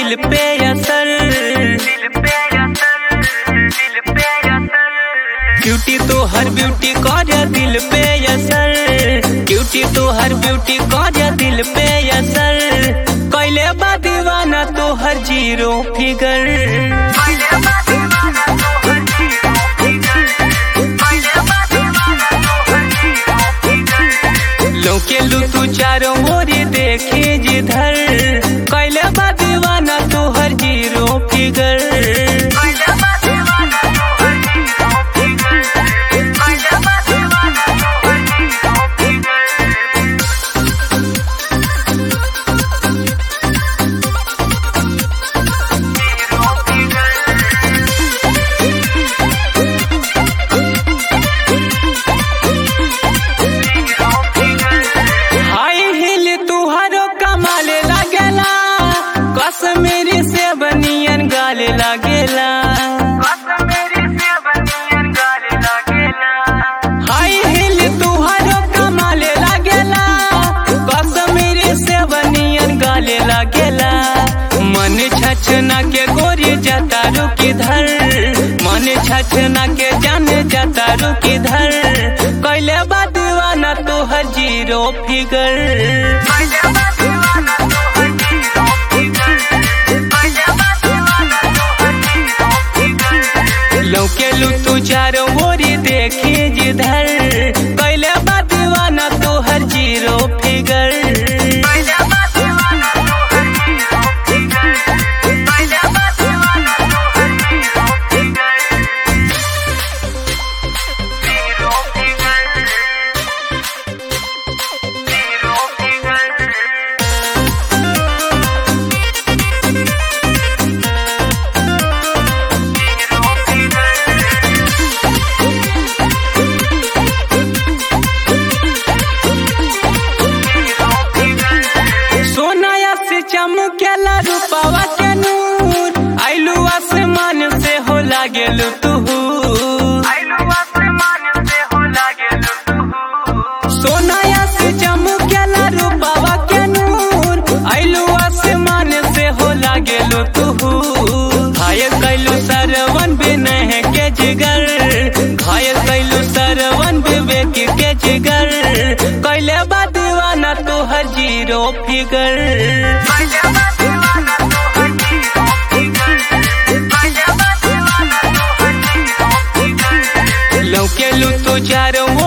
दिल पे असर ब्यूटी तो हर ब्यूटी कर दिल पे असर ब्यूटी तो हर ब्यूटी कर दिल पे असर कैले बा दीवाना तो हर जीरो फिगर लोके लू तू चारों ओर देखे जिधर कैले बा दीवाना तो हर जीरो फिगर हाय हिल तुहारो कमाले लागेला कश्मीरी से बनियन गाले लागेला हाय हिल तुहारो कमाले लागेला कश्मीरी से बनियन गाले लागेला मन छछना के गोरी जाता रुकी धर मन छछना के जान जाता रुकी धर कैले बा दीवाना तो हर जीरो फिगर लौके लू तू चारों ओरी देखी जिधर कैले बा दीवाना तो हर जीरो फिगर सोनाया से चमकेला रूपावा के नूर आइलू आसमान से हो लागेलू तू सोनाया से चमकेला रूपावा के नूर आइलू आसमान से हो लागेलू तू घायल कैलू सरवन बिनह के जिगर घायल कैलू सरवन विवेक के जिगर कैले बा दीवाना तो हर जीरो फिगर लौके लू तू चारों